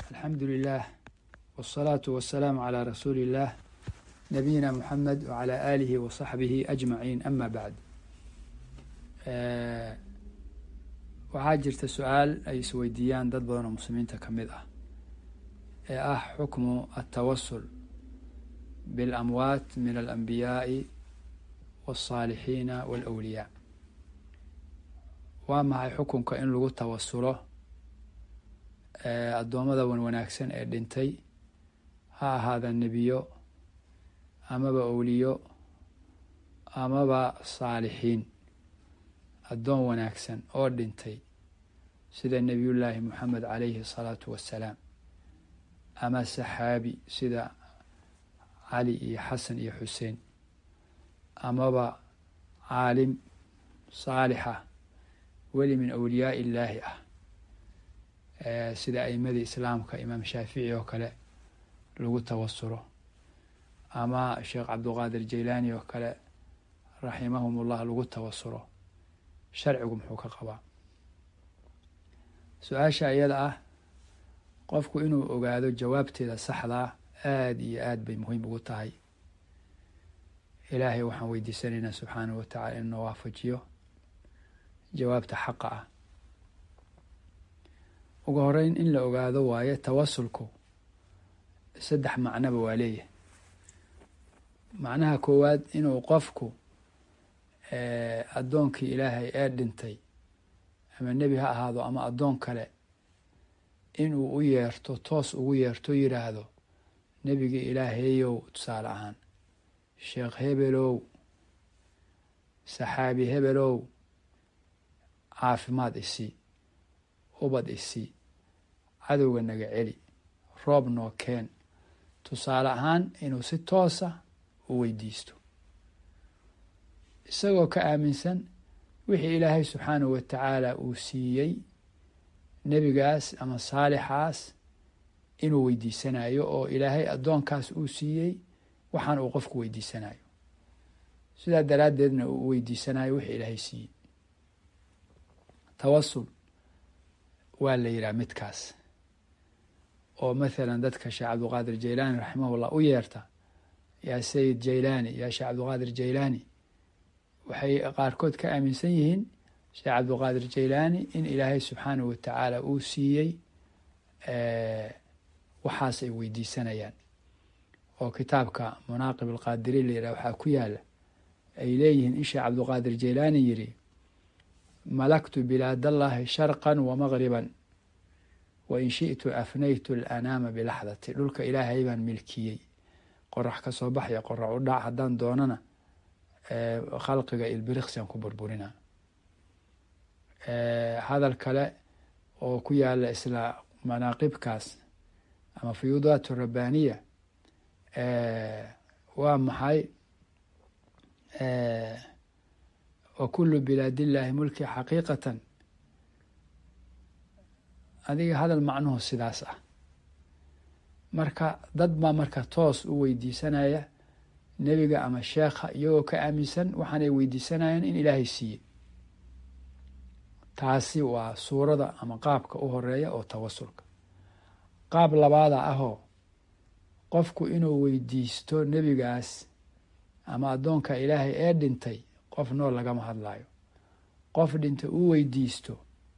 alxamdu lilah wالsalaatu wasalaamu calaa rasuuli illah nabiyina muxamed wacalaa aalihi wa saxbihi ajmaciin ama bacd waxaa jirta su-aal ay isweydiiyaan dad badan oo muslimiinta ka mid ah ee ah xukmu altawasul biاlamwaat min alanbiyaa'i wاlsaalixiina wاlawliyaa waa maxay xukunka in lagu tawasulo addoommada wan wanaagsan ee dhintay ha ahaada nebiyo amaba owliyo amaba saalixiin addoon wanaagsan oo dhintay sida nebiyullaahi moxamed calayhi asalaatu wassalaam ama saxaabi sida cali iyo xasan iyo xuseen amaba caalim saalixa weli min awliyaa illaahi ah sida a'imadii islaamka imaam shaafici oo kale lagu tawasulo ama sheekh cabdulqaadir jaylaani oo kale raximahumullah lagu tawasulo sharcigu muxuu ka qabaa su-aasha iyada ah qofku inuu ogaado jawaabteeda saxdaa aada iyo aad bay muhiim ugu tahay ilaahay waxaan weydiisanaynaa subxaanahu watacala inuu na waafajiyo jawaabta xaqa ah ugu horeyn in la ogaado waaye tawasulku saddex macnoba waa leeyahay macnaha koowaad inuu qofku addoonkii ilaahay ee dhintay ama nebi ha ahaado ama addoon kale inuu u yeerto toos ugu yeerto yidhaahdo nebigii ilaahayow tusaale ahaan sheekh hebelow saxaabi hebelow caafimaad isii ubad isii cadowga naga celi roob noo keen tusaale ahaan inuu si toosa u weydiisto isagoo ka aaminsan wixii ilaahay subxaanahu wa tacaala uu siiyey nebigaas ama saalixaas inuu weydiisanayo oo ilaahay addoonkaas uu siiyey waxaan uu qofku weydiisanayo sidaa daraaddeedna uu weydiisanayo wixii ilaahay siiyey tawasul waa la yidhaha midkaas oo mathalan dadka sheekh cabdulqaadir jaylaani raximahullah u yeerta yaa sayid jaylaani yaa sheekh cabdulqaadir jaylaani waxay qaarkood ka aaminsan yihiin sheekh cabdulqaadir jaylaani in ilaahay subxaanahu watacaala uu siiyey waxaas ay weydiisanayaan oo kitaabka munaaqib alqaadiriin la yidhaha waxaa ku yaala ay leeyihiin in sheekh cabdulqaadir jaylaani yidhi malaktu bilaadallahi sharqan wa maqriban wa in shi'tu afnaytu alanaama bilaxdati dhulka ilaahay baan milkiyey qorax ka soo baxya qorax u dhac haddaan doonana khalqiga ilbiriqsian ku burburinaa hadal kale oo ku yaala isla manaaqibkaas ama fuyuudaat rabbaaniya waa maxay wa kulu bilaad illaahi mulki xaqiiqatan adiga hadal macnuhu sidaas ah marka dad baa marka toos u weydiisanaya nebiga ama sheekha iyagoo ka aaminsan waxaanay weydiisanayaan in ilaahay siiyey taasi waa suurada ama qaabka u horeeya oo tawasulka qaab labaada ahoo qofku inuu weydiisto nebigaas ama addoonka ilaahay ee dhintay qof nool lagama hadlayo qof dhintay uu weydiisto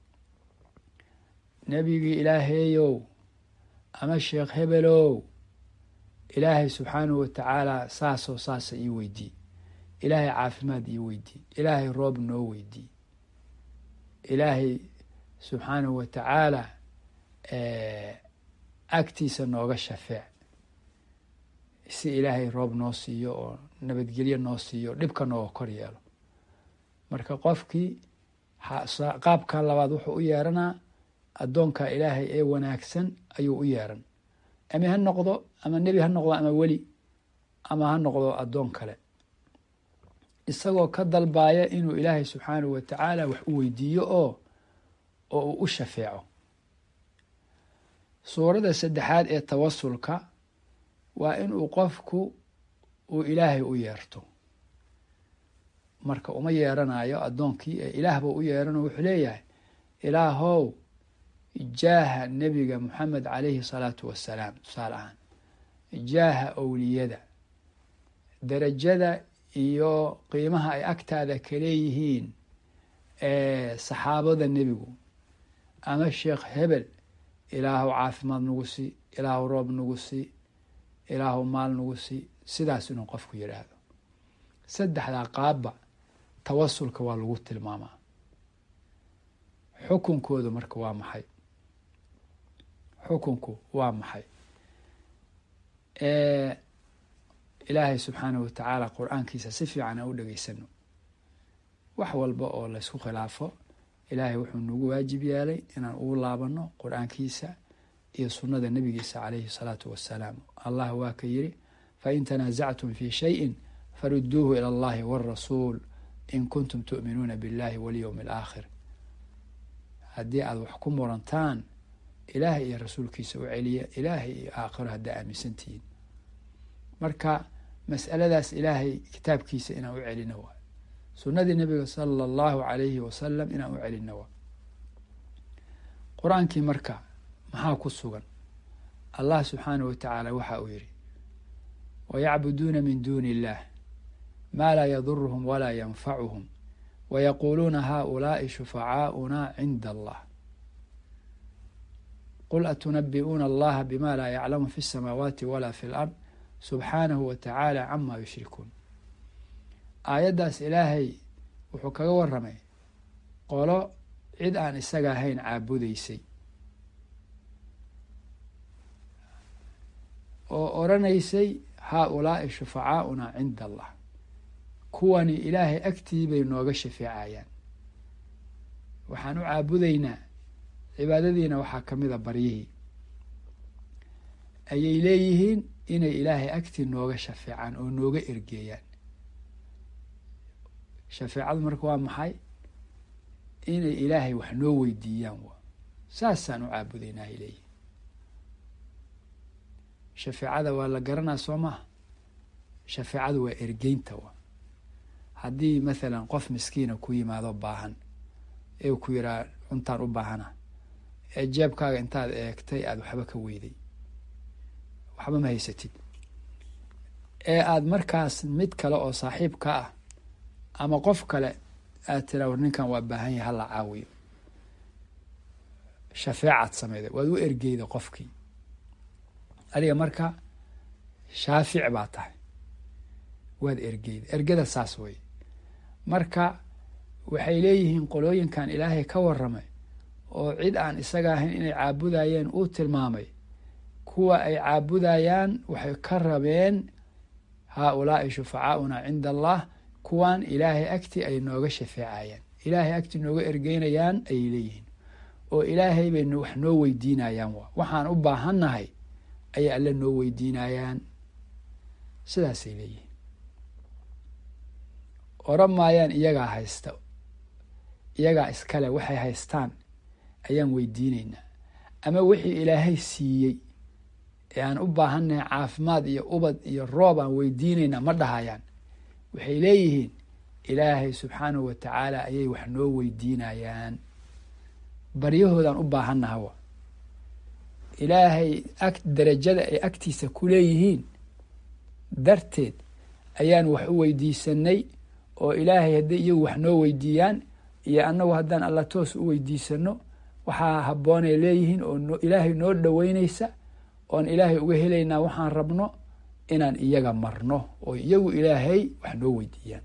nebigii ilaahayow ama sheekh hebelow ilaahay subxaanahu watacaala saasoo saasa ii weydii ilaahay caafimaad ii weydii ilaahay roob noo weydii ilaahay subxaanahu wa tacaala agtiisa nooga shafeec si ilaahay roob noo siiyo oo nabadgelyo noo siiyo dhibka nooga kor yeelo marka qofkii qaabka labaad wuxuu u yeeranaa addoonka ilaahay ee wanaagsan ayuu u yeeran ama ha noqdo ama nebi ha noqdo ama weli ama ha noqdo addoon kale isagoo ka dalbaaya inuu ilaahay subxaanahu wa tacaala wax u weydiiyo oo oo uu u shafeeco suurada saddexaad ee tawasulka waa inuu qofku uu ilaahay u yeerto marka uma yeeranayo addoonkii ee ilaahba u yeerano wuxuu leeyahay ilaahow jaaha nebiga moxamed calayhi salaatu wassalaam tusaale ahaan jaaha owliyada derajada iyo qiimaha ay agtaada kaleeyihiin saxaabada nebigu ama sheekh hebel ilaahu caafimaad nagu sii ilaahu roob nagu sii ilaahu maal nagu sii sidaas inuu qofku yidhaahdo saddexdaa qaabba tawasulka waa lagu tilmaamaa xukunkoodu marka waa maxay xukunku waa maxay ilaahay subxaanahu watacaala qur-aankiisa si fiican aan u dhegeysano wax walba oo laysku khilaafo ilaahay wuxuu nagu waajib yeelay inaan ugu laabano qur-aankiisa iyo sunnada nebigiisa calayhi salaatu wassalaam allah waa ka yiri fain tanaasactum fi shayin faruduuhu ila allahi wاrasuul in kuntum tu'minuuna biاllahi walyowmi alaakhir haddii aada wax ku murantaan ilaahay iyo rasuulkiisa u celiya ilaahay iyo aakhiro haddaa aaminsantihiin marka mas'aladaas ilaahay kitaabkiisa inaan u celino waa sunnadii nabiga sala allahu calayhi wasalam inaan u celino waa qur-aankii marka maxaa ku sugan allah subxaanahu watacaala waxa uu yidhi wayacbuduuna min duuni illah maa laa yaduruhum walaa yanfacuhum wayaquuluuna haulaai shufacaa'una cinda allah qul atunabi'uuna allaha bima laa yaclamu fi اsamaawaati wala fi lard subxaanahu wa tacaala cama yushrikuun aayaddaas ilaahay wuxuu kaga waramay qolo cid aan isaga ahayn caabudaysay oo oranaysay haa-ulaai shufacaauna cinda allah kuwani ilaahay agtii bay nooga shafeecayaan waxaan u caabudaynaa cibaadadiina waxaa ka mid a baryihii ayay leeyihiin inay ilaahay agtii nooga shafeecaan oo nooga ergeeyaan shafeecadu marka waa maxay inay ilaahay wax noo weydiiyaan waa saasaan u caabudaynaa ay leeyihin shafeecada waa la garanaa soo maha shafeecadu waa ergeynta waa haddii mathalan qof miskiina ku yimaado baahan ee ku yiraa cuntaan u baahana ee jeebkaaga intaad eegtay aada waxba ka weyday waxba ma haysatid ee aada markaas mid kale oo saaxiib ka ah ama qof kale aad tiraa war ninkan waa baahan yahay hala caawiyo shafeecaad sameyday waad u ergeyda qofkii adiga marka shaafic baa tahay waad ergeyda ergada saas wey marka waxay leeyihiin qolooyinkan ilaahay ka waramay oo cid aan isaga ahayn inay caabudayeen uu tilmaamay kuwa ay caabudayaan waxay ka rabeen haa-ulaai shufacaauna cinda allah kuwan ilaahay agti ay nooga shafeecayaan ilaahay agti nooga ergeynayaan ayay leeyihiin oo ilaahay bay wax noo weydiinayaan wa waxaan u baahannahay ayay alle noo weydiinayaan sidaasay leeyihiin oran maayaan iyagaa haysta iyagaa iskale waxay haystaan ayaan weydiinaynaa ama wixii ilaahay siiyey ee aan u baahannahay caafimaad iyo ubad iyo roob aan weydiinaynaa ma dhahayaan waxay leeyihiin ilaahay subxaanahu wa tacaala ayay wax noo weydiinayaan baryahoodaan u baahannahawa ilaahay ag darajada ay agtiisa ku leeyihiin darteed ayaan wax u weydiisanay oo ilaahay hadday iyagu wax noo weydiiyaan iyo annagu haddaan alla toos u weydiisano waxaa habboonay leeyihiin oo ilaahay noo dhoweynaysa oon ilaahay uga helaynaa waxaan rabno inaan iyaga marno oo iyagu ilaahay wax noo weydiiyaan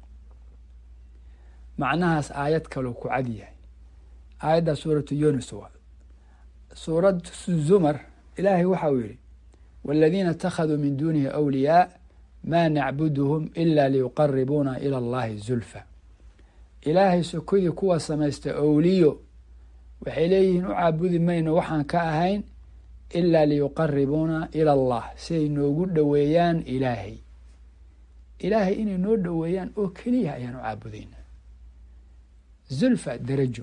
macnahaas aayad kaloo ku cad yahay aayaddaa suuratu yunis waa suurad zumar ilaahay waxa uu yihi wاladiina اtakhaduu min dunihi awliyaa ma nacbuduhum ila liyuqaribuuna ilى اllahi zulfa ilaahay sokodii kuwa samaysta owliyo waxay leeyihiin u caabudi mayno waxaan ka ahayn ilaa liyuqaribuuna ila allah si ay noogu dhoweeyaan ilaahay ilaahay inay noo dhoweeyaan oo keliya ayaan u caabudaynaa zulfa darajo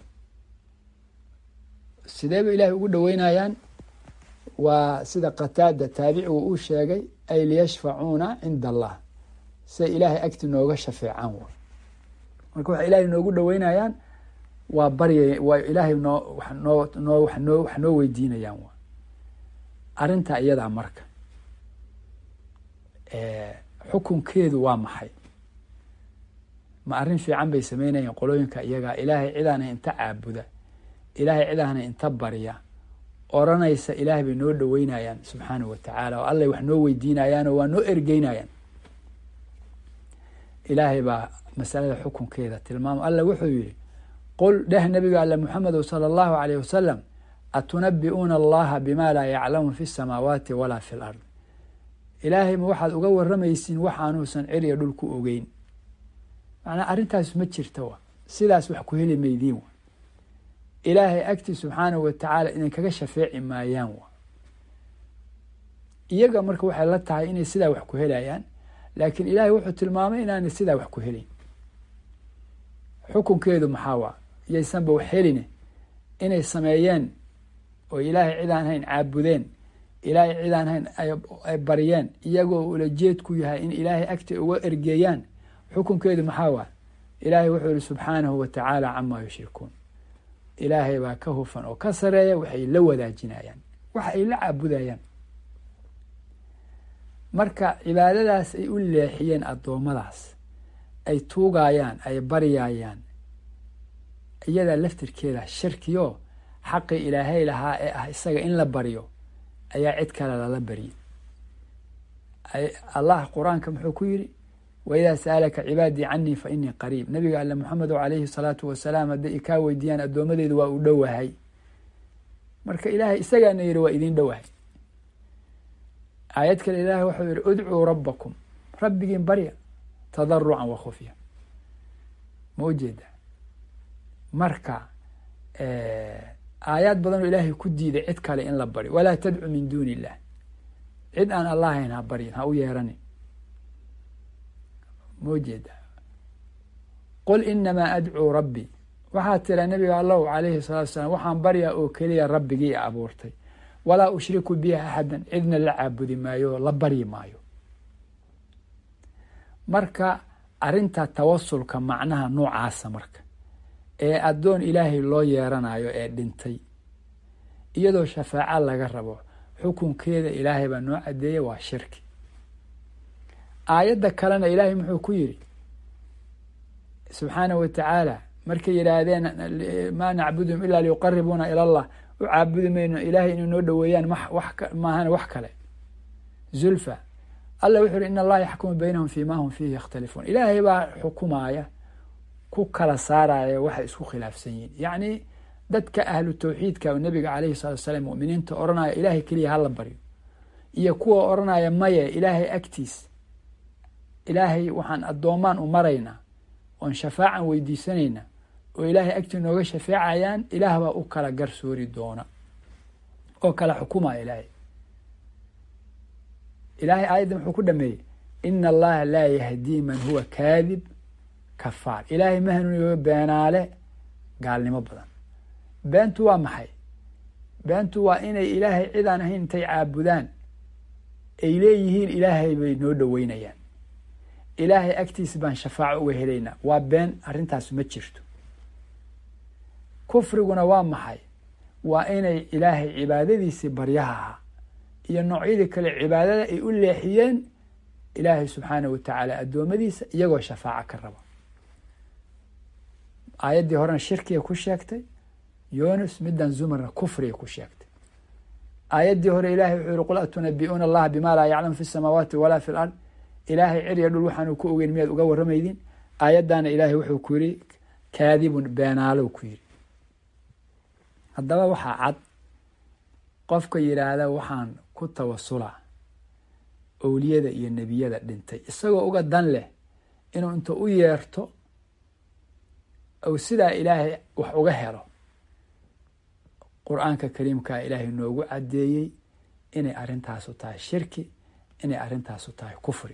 sidee bay ilaahay ugu dhoweynayaan waa sida qataada taabicigu uu sheegay ay liyashfacuuna cinda allah siay ilaahay agti nooga shafeecaan w marka waxay ilaahay noogu dhoweynayaan waa barya waa ilaahay noo wax noo noo wax noo wax noo weydiinayaan waa arrinta iyadaa marka xukunkeedu waa maxay ma arrin fiican bay sameynayeen qolooyinka iyagaa ilaahay cidaana inta caabuda ilaahay cidaana inta barya oranaysa ilaahay bay noo dhoweynayaan subxaanahu wa tacaala oo allay wax noo weydiinayaan oo waa noo ergeynayaan ilaahay baa masalada xukunkeeda tilmaamo alla wuxuu yihi qul dheh nabiga alle muxamedow sala allahu alayh wasalam atunabi'uuna allaha bima laa yaclamu fi samaawaati walaa fi lard ilaahay ma waxaad uga waramaysiin waxaanuusan ciriya dhul ku ogeyn macnaa arrintaas ma jirta wa sidaas wax ku heli maydiin wa ilaahay agtii subxaanahu wa tacaala idinkaga shafeeci maayaan wa iyaga marka waxay la tahay inay sidaa wax ku helayaan laakiin ilaahay wuxuu tilmaamay inaanay sidaa wax ku helin xukunkeedu maxaa waa yaysanba wax heline inay sameeyeen oo ilaahay cid aan hayn caabudeen ilaahay cid aan hayn ay baryeen iyagoo ulajeedku yahay in ilaahay agti uga ergeeyaan xukunkeedu maxaa waa ilaahay wuxuu yihi subxaanahu wa tacaala camaa yushrikuun ilaahay baa ka hufan oo ka sareeya waxay la wadaajinayaan waxa ay la caabudayaan marka cibaadadaas ay u leexiyeen addoommadaas ay tuugayaan ay baryayaan iyadaa laftirkeeda shirkiyo xaqii ilaahay lahaa ee ah isaga in la baryo ayaa cid kale lala baryay allah qur-aanka muxuu ku yidhi waidaa sa'alaka cibaadii canii fa inii qariib nabiga alle moxamedo calayhi salaatu wasalaam hadday ikaa weydiiyaan addoomadeedu waa uu dhowahay marka ilaahay isagaana yidhi waa idiin dhowahay aayad kale ilaahay wuxuu yihi udcuu rabbakum rabbigiin barya tadarucan wa khufya ma ujeeda marka aayaad badan oo ilaahay ku diiday cid kale in la baryo walaa tadcu min duuni illah cid aan allahayn ha baryin ha u yeeranin ma ujeeda qul inamaa adcuu rabbi waxaa tira nabiga allahu calayhi salaatu salaam waxaan baryaa oo keliya rabbigii abuurtay walaa ushriku bihi axadan cidna la caabudi maayo la baryi maayo marka arrinta tawasulka macnaha noocaasa marka ee addoon ilaahay loo yeeranayo ee dhintay iyadoo shafaaco laga rabo xukunkeeda ilaahay baa noo cadeeya waa shirki aayadda kalena ilaahay muxuu ku yidhi subxaanahu wa tacaala markay yidhaahdeen maa nacbudum ilaa liyuqaribuuna ila allah u caabudi mayno ilaahay inay noo dhoweeyaan maahan wax kale zulfa alla wuxuu yihi in allaha yaxkumu baynahum fi ma hum fiihi yakhtalifuun ilaahay baa xukumaaya ku kala saaraya waxay isku khilaafsan yihin yacni dadka ahlu tawxiidka oo nabiga calayhi salatu salaam muminiinta odhanaya ilaahay keliya hala baryo iyo kuwa odhanaya maye ilaahay agtiis ilaahay waxaan addoomaan u maraynaa oon shafaacan weydiisanayna oo ilaahay agtii nooga shafeecayaan ilaah baa u kala garsoori doona oo kala xukumaya ilaahay ilaahay aayadda muxuu ku dhameeyey ina allaha laa yahdii man huwa kaadib kafaar ilaahay ma hanuuniyo beenaale gaalnimo badan beentu waa maxay beentu waa inay ilaahay cidaan ahayn intay caabudaan ay leeyihiin ilaahay bay noo dhoweynayaan ilaahay agtiisa baan shafaaco uga helaynaa waa been arrintaas ma jirto kufriguna waa maxay waa inay ilaahay cibaadadiisii baryaha ahaa iyo noocyadii kale cibaadada ay u leexiyeen ilaahay subxaanahu wa tacaala addoommadiisa iyagoo shafaaco ka raba aayaddii horena shirkiga ku sheegtay yunus middan zumarna kufriga ku sheegtay aayaddii hore ilahay wuxuu yihi qul atunabi'uuna allaha bima laa yaclamu fi samaawaati walaa fi lard ilaahay cirya dhul waxaanu ku ogeyn miyaad uga warramaydin aayaddaana ilaahay wuxuu ku yidhi kaadibun beenaalow ku yidhi haddaba waxaa cad qofka yidhaahda waxaan ku tawasulaa owliyada iyo nebiyada dhintay isagoo uga dan leh inuu inta u yeerto ou sidaa ilaahay wax uga helo qur-aanka kariimkaa ilaahay noogu caddeeyey inay arrintaasu tahay shirki inay arrintaasu tahay kufri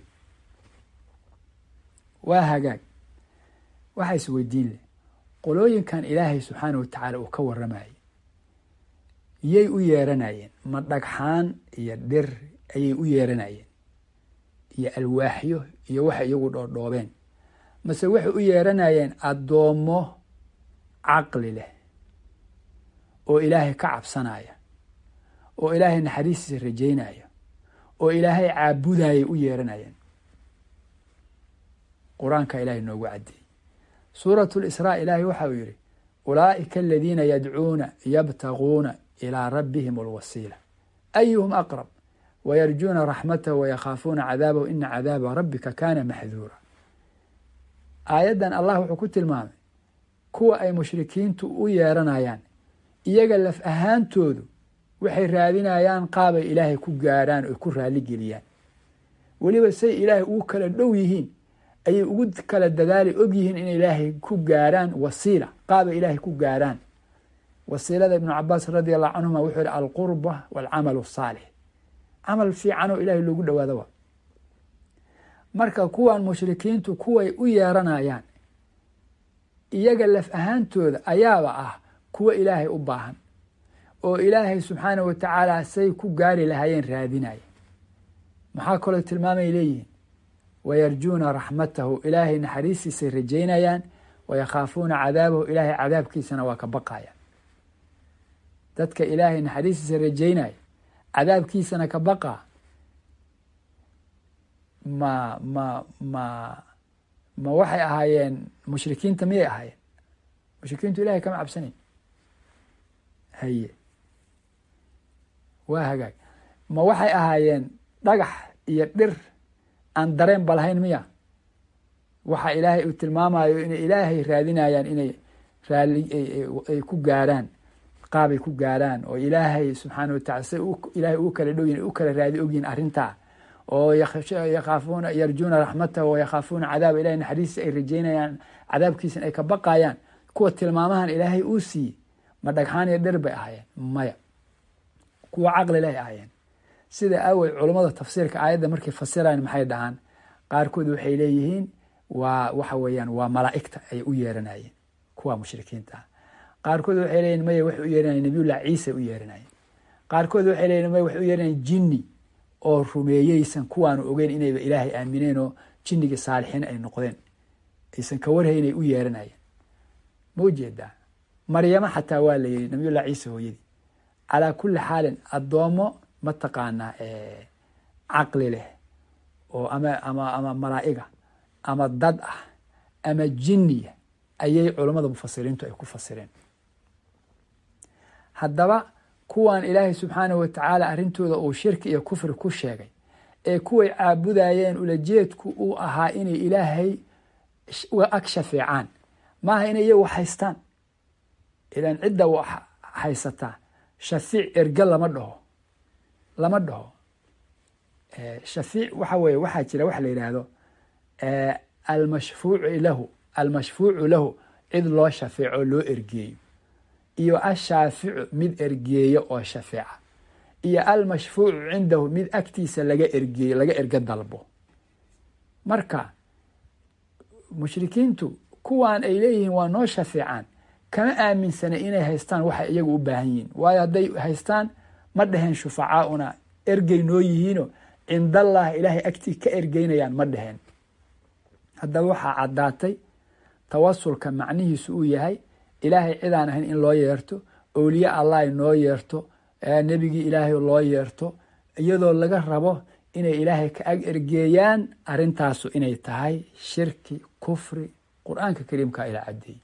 waa hagaag waxaa is weydiin leh qolooyinkan ilaahay subxaana wa tacaala uu ka warramayay yay u yeeranayeen ma dhagxaan iyo dhir ayay u yeeranayeen iyo alwaaxyo iyo waxay iyagu dhoodhoobeen mase waxay u yeeranayeen addoommo caqli leh oo ilaahay ka cabsanaya oo ilaahay naxariistiisa rajaynaya oo ilaahay caabudayay u yeeranayeen qur-aanka ilaahay noogu caddeeyey suuratu lisraa ilaahay waxa uu yidhi ulaa'ika aladiina yadcuuna yabtaguuna ilaa rabbihim alwasiila ayuhum aqrab wayarjuuna raxmatahu wayakhaafuuna cadaabahu ina cadaaba rabbika kaana maxduura aayaddan allah wuxuu ku tilmaamay kuwa ay mushrikiintu u yeeranayaan iyaga laf ahaantoodu waxay raadinayaan qaabay ilaahay ku gaarhaan oy ku raali geliyaan weliba say ilaahay ugu kala dhow yihiin ayay ugu kala dadaali og yihiin in ilaahay ku gaarhaan wasiila qaabay ilaahay ku gaarhaan wasiilada ibnu cabaas radi allahu canhuma wuxuu yihi alqurba walcamal asaalix camal fiicanoo ilaahay loogu dhawaado wa marka kuwan mushrikiintu kuway u yeeranayaan iyaga laf ahaantooda ayaaba ah kuwa ilaahay u baahan oo ilaahay subxaanahu wa tacaala say ku gaari lahaayeen raadinaya maxaa kaloo tilmaamay leeyihiin wayarjuuna raxmatahu ilaahay naxariistiisay rajaynayaan wayakhaafuuna cadaabahu ilaahay cadaabkiisana waa ka baqayaan dadka ilaahay naxariistiisa rajaynaya cadaabkiisana ka baqaa ma ma ma ma waxay ahaayeen mushrikiinta miyay ahaayeen mushrikiintu ilahay kama cabsanayn haye waa hagaag ma waxay ahaayeen dhagax iyo dhir aan dareen ba lahayn miya waxa ilaahay uu tilmaamayo inay ilaahay raadinayaan inay raali ay ku gaarhaan qaabay ku gaarhaan oo ilaahay subxaana watacala say ilaahay u kala dhow yihin u kala raadi ogyihin arrintaa oo yakhaafuuna yarjuuna raxmatahu wayakhaafuuna cadaaba ilahay naxariista ay rajaynayaan cadaabkiisana ay ka baqayaan kuwa tilmaamahan ilaahay uu siiyey ma dhagxaan iyo dhir bay ahaayeen maya kuwa caqli leh ahaayeen sida awey culummada tafsiirka aayadda markay fasirayan maxay dhahaan qaarkood waxay leeyihiin waa waxa weeyaan waa malaa'igta ay u yeeranayeen kuwa mushrikiinta ah qaarkood waxay leeyihin maya waxay u yeeranayeen nabiyullah ciisa u yeeranayeen qaarkood waxay leeyihin maya waxay u yeeranayeen jinni oo rumeeyeysan kuwaanu ogeyn inayba ilaahay aamineen oo jinnigii saalixiin ay noqdeen aysan ka warhaynay u yeeranayeen ma ujeedaa maryamo xataa waa la yidhi nabiyullah ciisa hooyadii calaa kulli xaalin addoommo mataqaanaa caqli leh oo ama ama ama malaa'iga ama dad ah ama jinniya ayay culammada mufasiriintu ay ku fasireen haddaba kuwan ilaahay subxaanahu wa tacaala arrintooda uu shirki iyo kufri ku sheegay ee kuway caabudayeen ulajeedku uu ahaa inay ilaahay ag shafeecaan maaha inay iyagu haystaan ilan cidda haysataa shafiic erge lama dhaho lama dhaho shafiic waxa weye waxaa jira waxa la yidhaahdo almashfuucu lahu almashfuucu lahu cid loo shafeeco loo ergeeyo iyo ashaaficu mid ergeeyo oo shafeeca iyo almashfuucu cindahu mid agtiisa laga ergeeyo laga erge dalbo marka mushrikiintu kuwan ay leeyihiin waa noo shafeecaan kama aaminsana inay haystaan waxay iyagu u baahan yihiin waayo hadday haystaan ma dheheen shufacaauna ergey noo yihiino cindallah ilaahay agtii ka ergeynayaan ma dheheen haddaba waxaa caddaatay tawasulka macnihiisu uu yahay ilaahay cidaan ahayn in loo yeerto owliye allah noo yeerto nebigii ilaahay loo yeerto iyadoo laga rabo inay ilaahay ka ag ergeeyaan arrintaasu inay tahay shirki kufri qur-aanka kariimka ila caddeeyey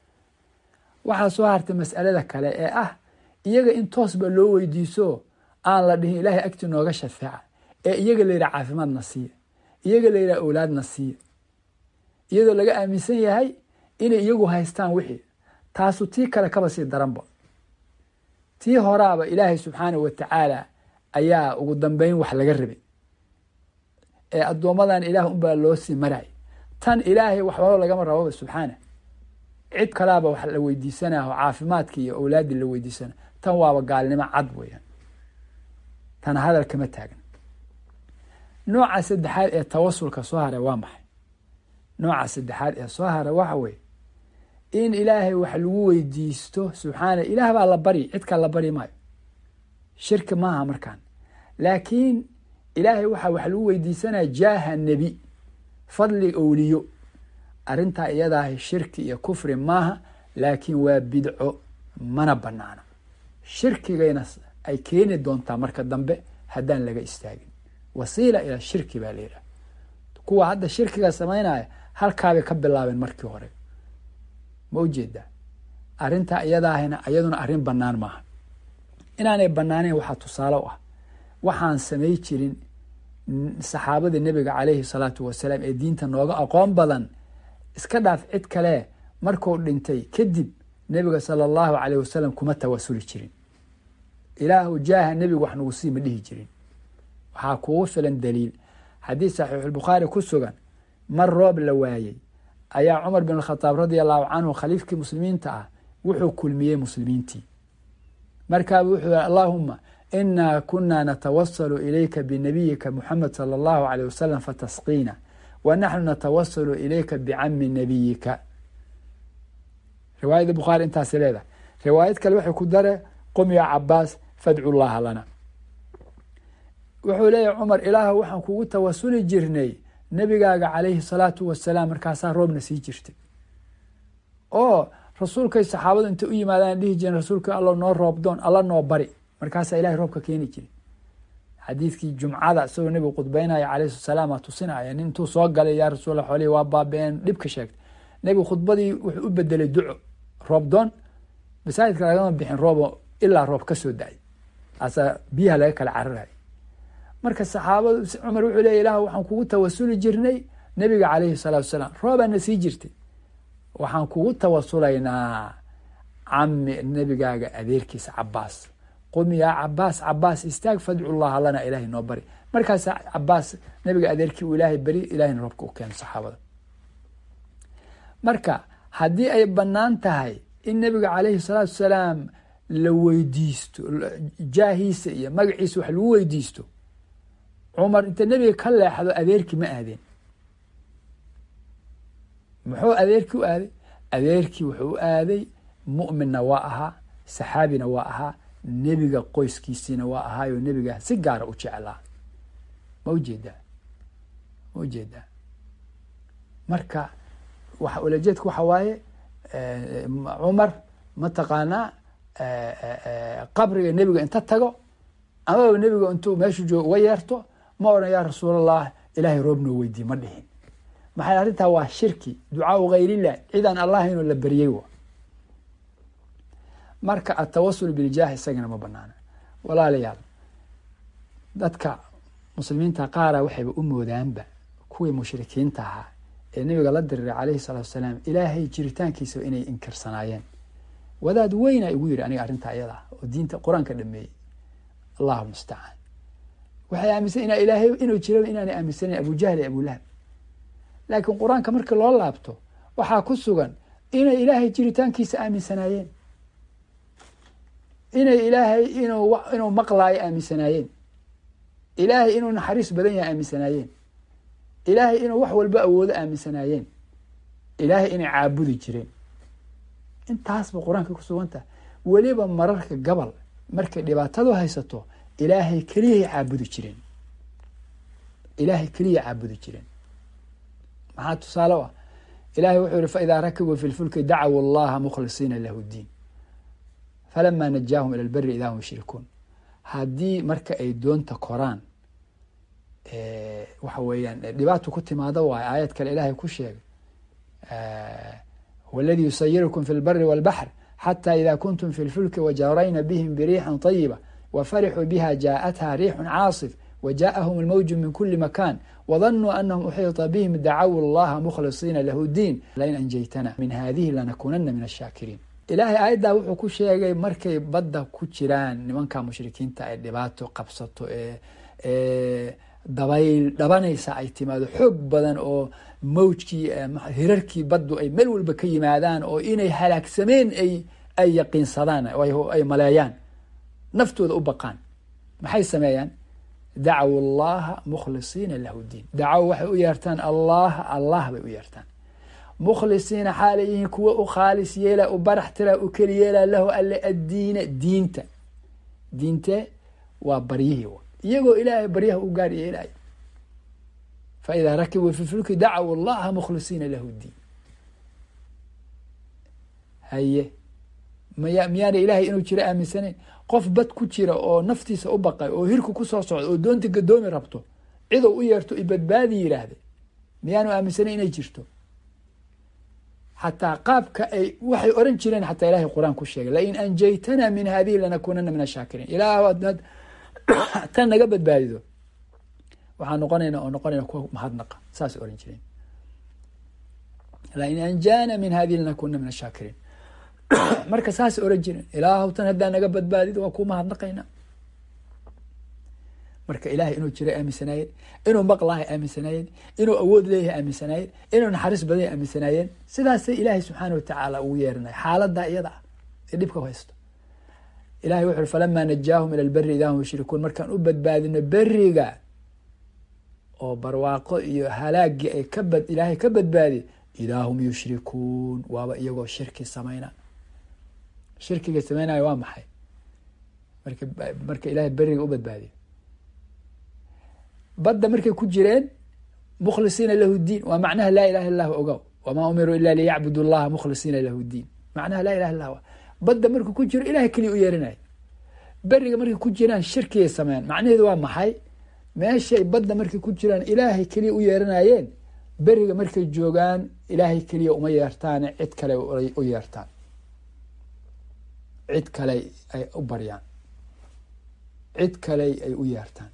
waxaa soo hartay mas'alada kale ee ah iyaga in toosba loo weydiiso aan la dhihin ilaahay agti nooga shafeeca ee iyaga la yidhaha caafimaadna siiya iyaga la yidhaha owlaadna siiya iyadoo laga aaminsan yahay inay iyagu haystaan wixii taasu tii kale kaba sii daranba tii horaaba ilaahay subxaanahu wa tacaala ayaa ugu dambeyn wax laga rabay ee addoommadan ilaah unbaa loo sii maraya tan ilaahay waxbaba lagama rababa subxaana cid kalaaba wax la weydiisanaho caafimaadkii iyo owlaaddii la weydiisana tan waaba gaalnimo cad weeyaan tan hadal kama taagan nooca saddexaad ee tawasulka soo hara waa maxay nooca saddexaad ee soo hara waxa weeye in ilaahay wax lagu weydiisto subxaana ilaah baa la baryi cid kale la baryi maayo shirki maaha markaan laakiin ilaahay waxaa wax lagu weydiisanaya jaaha nebi fadli owliyo arrintaa iyadaahi shirki iyo kufri maaha laakiin waa bidco mana banaana shirkigayna ay keeni doontaa marka dambe haddaan laga istaagin wasiila ilaa shirki baa la yidhaha kuwa hadda shirkiga samaynaya halkaabay ka bilaabeen markii hore ma ujeedaa arrintaa iyadaahina iyaduna arrin bannaan maaha inaanay bannaaneyn waxaa tusaale u ah waxaan samay jirin saxaabadii nebiga caleyhi salaatu wasalaam ee diinta nooga aqoon badan iska dhaaf cid kale markuu dhintay kadib nebiga sala allahu caleyh wasalam kuma tawasuli jirin ilaahu jaaha nebigu wax nagu sii ma dhihi jirin waxaa kugu filan daliil xadiis saxiixulbukhaari ku sugan mar roob la waayey ayaa cumar bin alkhataab radia allahu canhu khaliifkii muslimiinta ah wuxuu kulmiyey muslimiintii markaaba wuxuu yihi allaahuma inaa kunaa natawasalu ilayka binabiyika muxamed sala allahu aleyh wasalam fatasqiina wa naxnu natawasalu ilayka bicami nabiyika riwaayada bukhaari intaasi leedahay riwaayad kale waxay ku dare qum ya cabaas fadcu llaha lana wuxuu leeyahy cumar ilaah waxaan kugu tawasuli jirnay nebigaaga calayhi salaatu wasalaam markaasaa roobna sii jirtay oo rasuulkay saxaabadu intay u yimaadaan dhihi jireen rasuulka alla noo roobdoon alla noo bari markaasaa ilahay roobka keeni jiray xadiidkii jumcada isagoo nebigu khudbeynaya calayhi salaam tusinaya nin intuu soo galay yaa rasuul xoolihi waa baabeen dhibka sheegtay nebigu khudbadii wuxuu u bedelay duco roobdoon masaajidka lagama bixin roobo ilaa roob ka soo da-ay asa biyaha laga kala cararayo marka saxaabadu cumar wuxuu leey ilah waxaan kugu tawasuli jirnay nebiga calayhi salaatu wasalaam roobaana sii jirtay waxaan kugu tawasulaynaa cami nebigaaga adeerkiisa cabaas qum yaa cabaas cabaas istaag fadcu llaha lana ilaahay noo bari markaasa cabaas nebiga adeerkii uu ilaahay beri ilahayna roobka u keeno saxaabada marka haddii ay bannaan tahay in nebiga calayhi salaatu wasalaam la weydiisto jaahiisa iyo magaciisa wax lagu weydiisto cumar inta nebiga ka leexdo adeerkii ma aadeen muxuu adeerkii u aaday adeerkii wuxuu u aaday mu'minna waa ahaa saxaabina waa ahaa nebiga qoyskiisiina waa ahaayo nebiga si gaara u jeclaa ma ujeedaa ma ujeedaa marka waxa ulajeedku waxa waaye cumar mataqaanaa qabriga nebiga inta tago amaba nebiga intuu meeshu joogo uga yeerto ma odhan yaa rasuulallah ilaahay roob noo weydiye ma dhihin maxay arrintaa waa shirki ducaau hayrillah cidaan allah inuu la beryey wa marka atawasul biljaah isagana ma banaana walaalayaal dadka muslimiinta qaara waxayba u moodaanba kuwii mushrikiinta ahaa ee nebiga la diriray calayhi salaatu wasalaam ilaahay jiritaankiisaba inay inkirsanaayeen wadaad weyna igu yidhi aniga arrintaa iyada oo diinta qur-aanka dhameeyey allahu mustacaan waxay aaminsan inaa ilaahay inuu jiro inaanay aaminsanayn abujahl iyo abulahab laakiin qur-aanka markii loo laabto waxaa ku sugan inay ilaahay jiritaankiisa aaminsanaayeen inay ilaahay inuu inuu maqlaayo aaminsanaayeen ilaahay inuu naxariis badan yahay aaminsanaayeen ilaahay inuu wax walba awoodo aaminsanaayeen ilaahay inay caabudi jireen intaasba qur-aanka ku sugan tahay weliba mararka gabal markay dhibaatadu haysato ilaahay keliyahay caabudi jireen ilaahay keliya caabudi jireen maxaa tusaale u ah ilahay wuxuu yihi faidaa rakibuu fi lfulki dacaw allaha mukhlisiina lahu diin falama najaahum ila lberi idaa hum yushrikuun haddii marka ay doonta koraan waxa weeyaan dhibaato ku timaado waayo aayad kale ilaahay ku sheegay huwa aladi yusayirukum fi lbari walbaxr xata ida kuntum fi lfulki wajarayna bihim biriixin طayiba wfarixuu biha jaaءatha riixu caasif wjaءahum اlmawju min kuli makan wdanuu anahum uxiita bihim dacaw اllaha mukhlisiina lahu diin lain anjaytana min hadihi lanakunana min ashaakiriin ilaahay aayaddaa wuxuu ku sheegay markay badda ku jiraan nimanka mushrikiinta ay dhibaato qabsato ee dabayl dhabanaysa ay timaado xoog badan oo mawjkii hirarkii baddu ay meel walba ka yimaadaan oo inay halaagsameen ay ay yaqiinsadaan ay maleeyaan naftooda u baqaan maxay sameeyaan dacaw allaha mukhlisiina lahu diin dacaw waxay u yeertaan allaha allah bay u yeertaan mukhlisiina xaalay yihiin kuwa u khaalis yeela u barax tira u keli yeela lahu alle addiina diinta diinte waa baryihii iyagoo ilaahay baryaha u gaar yeelaayo fa idaa rakibuu fi fulki dacaw allaha mukhlisiina lahu diin haye maya miyaana ilaahay inuu jiro aaminsanayn qof bad ku jira oo naftiisa u baqay oo hirku kusoo socda oo doonta gadoomi rabto cidou u yeerto i badbaadi yidhaahda miyaanu aaminsanayn inay jirto xataa qaabka ay waxay oran jireen xataa ilahay qur-aan ku sheegay lain anjaytana min hadihi lanakunana min ashaakiriin ilaah adnaad tan naga badbaadido waxaan noqonayna oo noqonayna kuwa mahadnaqa saas oran jireen lain anjaana min hadihi lanakunana min ashaakiriin marka saas oran jireen ilaahu tan haddaa naga badbaadido waa ku mahadnaqayna marka ilahay inuu jira aaminsanaayeen inuu maqlahay aaminsanaayeen inuu awood leeyahay aaminsanaayeen inuu naxariis badanya aaminsanaayeen sidaasay ilaahay subxaana watacaala ugu yeerinay xaaladaa iyada ah ee dhibka haysto ilahay wuxu uri falamaa najaahum ila lberi idaa hum yushrikuun markaan u badbaadino beriga oo barwaaqo iyo halaagii ay ka bad ilaahay ka badbaadiy idaa hum yushrikuun waaba iyagoo shirki samayna shirkiga samaynayo waa maxay marka marka ilahay beriga u badbaadiyo badda markay ku jireen mukhlisiina lahu diin waa macnaha laa ilaha illah ogow wamaa umiruu ila liyacbudu llaha mukhlisiina lahu diin macnaha laa ilaha illah badda markuu ku jiro ilahay keliya u yeerinaya beriga markay ku jiraan shirkigay sameeyaan macnaheedu waa maxay meeshay badda markay ku jiraan ilaahay keliya u yeeranayeen beriga markay joogaan ilaahay keliya uma yeertaane cid kale u yeertaan cid kale ay u baryaan cid kale ay u yeertaan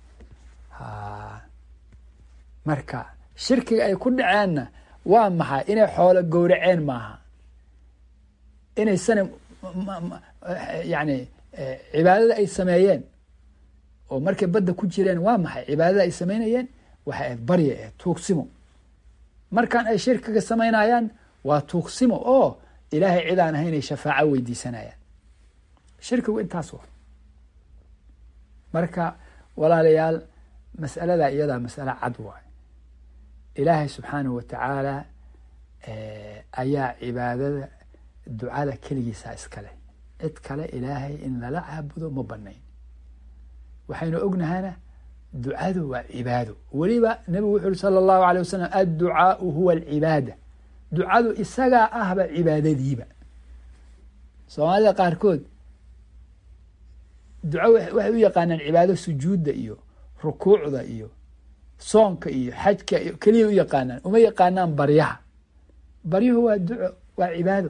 marka shirkiga ay ku dhaceenna waa maxay inay xoolo gowraceen maaha inay sana yani cibaadada ay sameeyeen oo markay badda ku jireen waa maxay cibaadada ay sameynayeen waxay ahayd barya ahayd tuugsimo markaan ay shirkiga samaynayaan waa tuugsimo oo ilaahay cid aan ahayn ay shafaaco weydiisanayaan shirkigu intaas wa marka walaalayaal mas'alada iyadaa mas'alo cad waay ilaahay subxaanahu watacaala ayaa cibaadada ducada keligiisa iskale cid kale ilaahay in lala caabudo ma banayn waxaynu ognahana ducadu waa cibaado weliba nebigu wuxu uri sala allahu alay wasalam adducaau huwa alcibaada ducadu isagaa ahba cibaadadiiba soomaalida qaarkood duco waxay u yaqaanaan cibaado sujuudda iyo rukuucda iyo soonka iyo xajka iyo keliya u yaqaanaan uma yaqaanaan baryaha baryuhu waa duco waa cibaado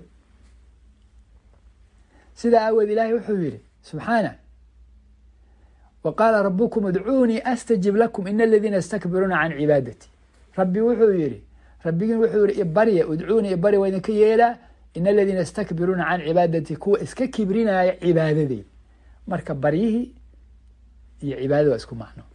sidaa aaweed ilaahay wuxuu yihi subxaana wa qaala rabukum idcuunii astajib lakum ina aladiina yastakbiruuna can cibaadati rabbi wuxuu yihi rabbigin wuxuu yihi ibarya idcuunii ibarya waa idinka yeelaa ina aladiina yastakbiruuna can cibaadati kuwa iska kibrinaya cibaadadeyda marka baryihii iyo cibaadada waa isku macno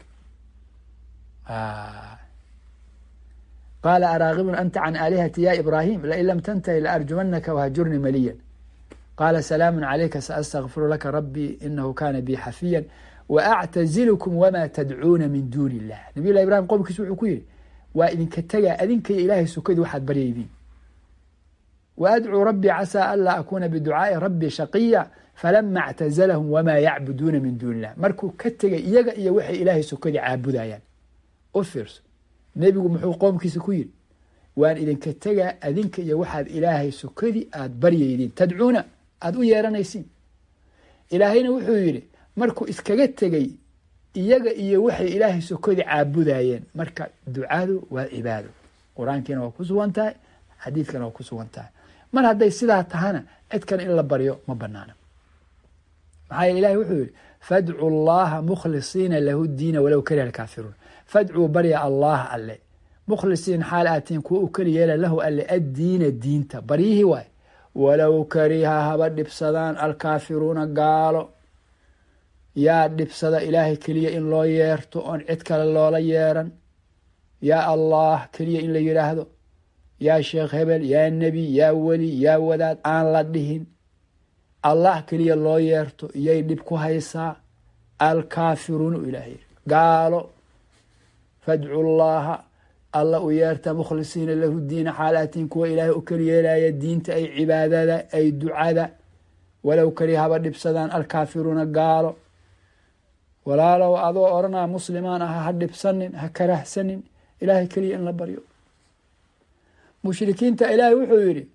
qaala araagibun anta can aalihati ya ibraahim lain lam tantahi laarjumanaka wahajurnii maliyan qaala salaamu calayka saastakfiru laka rabbii inahu kana bi xafiya waactazilkum wama tadcuuna min duuni illah nabiy lah ibrahim qowmkiis wuxuu ku yihi waa idinka tegaa adinkaiyo ilaahay sukadii waxaad baryaydiin waadcuu rabbii casaa an laa akuuna biducaai rabbii shaqiya falama اctazlahum wma yacbuduuna min duuni illah markuu ka tegay iyaga iyo waxay ilaahay sokadii caabudayaan u fiirso nebigu muxuu qoomkiisa ku yiri waan idinka tegaa adinka iyo waxaad ilaahay sokadii aada baryaydiin tadcuuna aada u yeeranaysiin ilaahayna wuxuu yidhi markuu iskaga tegey iyaga iyo waxay ilaahay sokadii caabudayeen marka ducadu waa cibaado qur-aankiina waa ku sugan tahay xadiidkana waa ku sugan tahay mar hadday sidaa tahana cid kale in la baryo ma banaana maxaa yeele ilahi wuxuu yihi fadcuu llaha mukhlisiina lahu diina walow kariha alkaafiruun fadcuu barya allah alle mukhlisiin xaal aatiin kuwa u keli yeela lahu alle addiina diinta baryihii waay walow kariha haba dhibsadaan alkaafiruuna gaalo yaa dhibsada ilaahay keliya in loo yeerto oon cid kale loola yeeran yaa allah keliya in la yidhaahdo yaa sheekh hebel yaa nebi yaa weli yaa wadaad aan la dhihin allah keliya loo yeerto iyay dhib ku haysaa alkaafiruuna u ilahay gaalo fadcu llaha alla u yeerta mukhlisiina lahu diina xaalaatiin kuwa ilaahay u keli yeelaya diinta ay cibaadada ay ducada walow keli haba dhibsadaan alkaafiruuna gaalo walaalow adoo odhanaa muslimaan ah ha dhibsanin ha karahsanin ilaahay keliya in la baryo mushrikiinta ilaahay wuxuu yidhi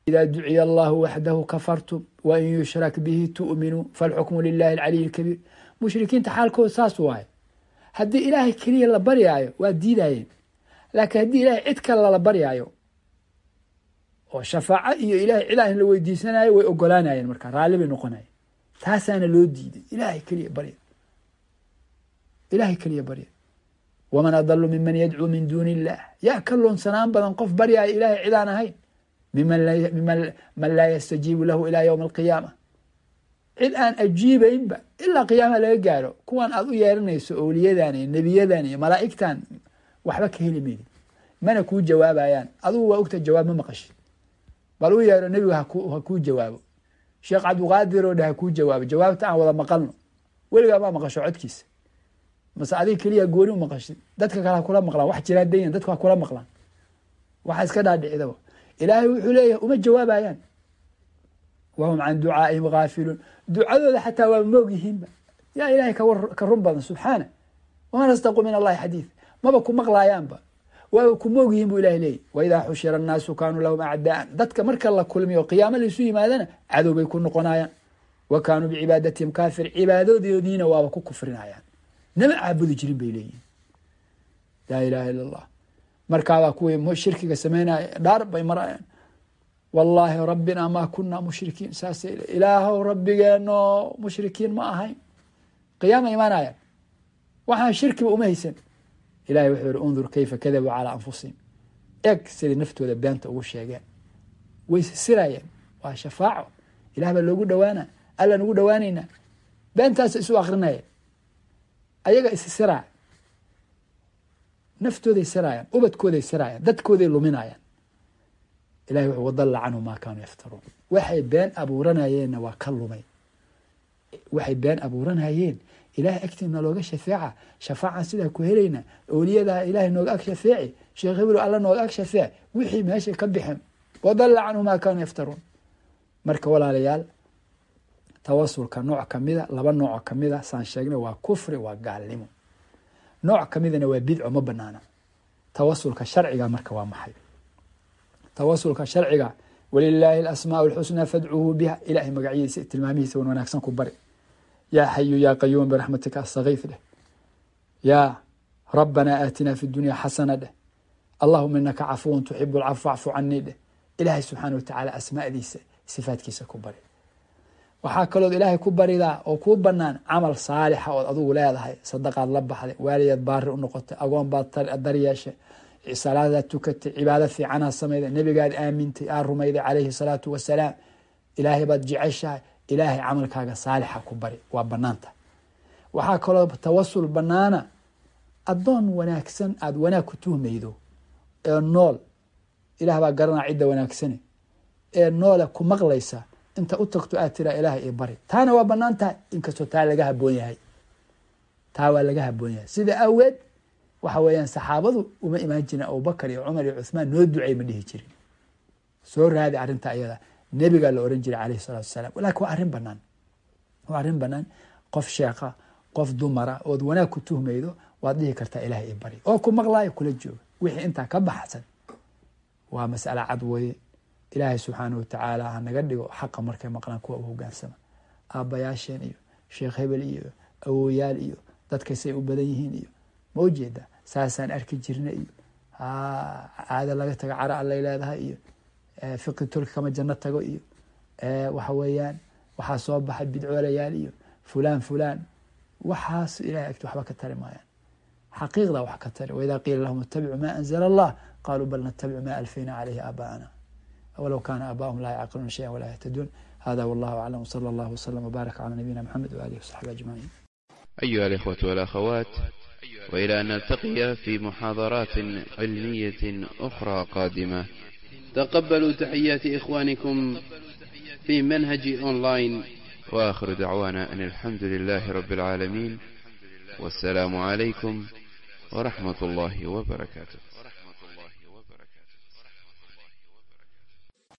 ida duciya allahu waxdahu kafartum wain yushrak bihi tu'minuu falxukmu lilahi alcaliy lkabiir mushrikiinta xaalkooda saas waaye haddii ilaahay keliya la baryaayo waa diidayeen laakiin haddii ilaahay cid kale lala baryaayo oo shafaaco iyo ilahay cid aan la weydiisanayo way ogolaanayeen markaa raalli bay noqonayeen taasaana loo diiday ilahay keliya barya ilahay keliya barya waman adalu miman yadcuu min duuni illah yaa ka loonsanaan badan qof baryaayo ilahay cid aan ahayn miman man laa yastajiibu lahu ilaa ywmi alqiyaama cid aan ajiibaynba ilaa qiyaama laga gaaro kuwan aad u yeeranayso owliyadan iyo nebiyadan iyo malaa'igtan waxba ka heli maydi mana kuu jawaabayaan adugu waa ogta jawaab ma maqashid bal u yeero nebigu ha kuu jawaabo sheekh cabdiqaadir oo dheh ha kuu jawaabo jawaabta aan wada maqalno weligaa ma maqasho codkiisa mase adiga keliya gooni u maqashid dadka kale ha kula maqlaan wax jiraa dayan dadku ha kula maqlaan waxa iska dhaadhicidaba ilaahay wuxuu leeyahay uma jawaabayaan wahum can ducaaihim gaafiluun ducadooda xataa waa moog yihiinba yaa ilahay ka run badan subxaana waman astaqu min allahi xadiid maba ku maqlaayaanba waaba ku moog yihiin bu ilahay leeyahy waidaa xushira annaasu kaanuu lahum acdaan dadka marka la kulmiyo qiyaamo laisu yimaadana cadow bay ku noqonayaan wa kaanuu bicibaadatihim kaafir cibaadadoodiina waaba ku kufrinayaan nama caabudi jirin bay leeyihin laa ilaha illa allah markaabaa kuwii shirkiga sameynaya dhaar bay marayaan wallaahi rabbina maa kunaa mushrikiin saas ilaahow rabbigeeno mushrikiin ma ahayn qiyaama imaanayaan waxaan shirkiba uma haysan ilahay wuxuu yihi undur kayfa kadabuu calaa anfusihim eg siday naftooda beenta ugu sheegeen way sisirayeen waa shafaaco ilah baa loogu dhawaana allaan ugu dhawaanaynaa beentaasa isu akrinayeen ayaga issiraya naftooday sirayaan ubadkooday sirayaan dadkooday luminayaan ilahay wuxuu wadalla canhu maa kaanuu yaftaruun waxay been abuuranayeenna waa ka lumay waxay been abuuranayeen ilahay agtiina looga shafeeca shafaacan sidaa ku helayna owliyadaa ilahay nooga ag shafeeci sheekh heblo alla nooga ag shafeec wixii meeshay ka bixeen wadalla canhu maa kaanuu yaftaruun marka walaalayaal tawasulka nooc kamida laba nooc kamida saan sheegnay waa kufri waa gaalnimo nooc kamidana waa bidco ma banaana tawasulka sharciga marka waa maxay tawasulka sharciga walilaahi alasmaau alxusnaa fadcuuhu biha ilahay magacyadiisa tilmaamihiisa wan wanaagsan ku bari yaa xayu yaa qayuum biraxmatika astakiif dheh yaa rabbanaa aatinaa fi dunya xasana dheh allahuma inaka cafuwan tuxibu lcafw facfu canii dheh ilaahay subxaana watacaala asmaadiisa sifaadkiisa ku bari waxaa kalood ilaahay ku baridaa oo kuu banaan camal saalixa ood adugu leedahay sadaqaad la baxday waaliyaad baari u noqotay agoon baad daryeeshay salaadaad tukatay cibaado fiicanaad samayday nebigaad aamintay aad rumayday calayhi salaatu wasalaam ilaahay baad jeceshahay ilaahay camalkaaga saalixa ku bari waa banaanta waxaa kaloo tawasul banaana addoon wanaagsan aada wanaag ku tuhmaydo ee nool ilaah baa garanaa cidda wanaagsane ee noole ku maqlaysa inta u tagto aad tiraa ilaahay io bari taana waa banaan tahay inkastoo taa laga haboon yahay taa waa laga haboon yahay sida awgeed waxa weeyaan saxaabadu uma imaan jirin abubakar iyo cumar iyo cuthmaan noo ducey ma dhihi jirin soo raadi arrinta ayada nebigaa la oran jiray calayhi salatu wasalaam lakin waa arrin banaan waa arrin banaan qof sheekha qof dumara ood wanaag ku tuhmaydo waad dhihi kartaa ilaahay io bari oo ku maqlaayo kula jooga wixii intaa ka baxsan waa mas'ala cad weye ilaahay subxaanah watacaala ha naga dhigo xaqa markay maqlaan kuwa u hogaansama aabbayaasheen iyo sheekh hebel iyo awoyaal iyo dadkaysay u badan yihiin iyo ma ujeeda saasaan arki jirna iyo caada laga tago cara allay leedahay iyo fiqi turki kama janno tago iyo waxa weeyaan waxaa soo baxay bidcoolayaal iyo fulaan fulaan waxaas ilahay agti waxba ka tari maayaan xaqiiqda wax ka tari waidaa qiila lahum itabicuu ma anzla allah qaluu bal natabicu ma alfayna caleyhi aabaana wlow kana aabaahum laa yacqiluuna shaya walaa yahtaduun hada wallahu aclam wsala allah wslm wbaarak cala nabiyina mxamed waalihi wsaxbi ajmaciin أيها الإخوة والأخوات وإلى أن نلتقي في محاضرات علمية أخرى قادمة تقبلوا تحيات إخوانكم في منهج أونلاين وآخر دعوانا أن الحمد لله رب العالمين والسلام عليكم ورحمة الله وبركاته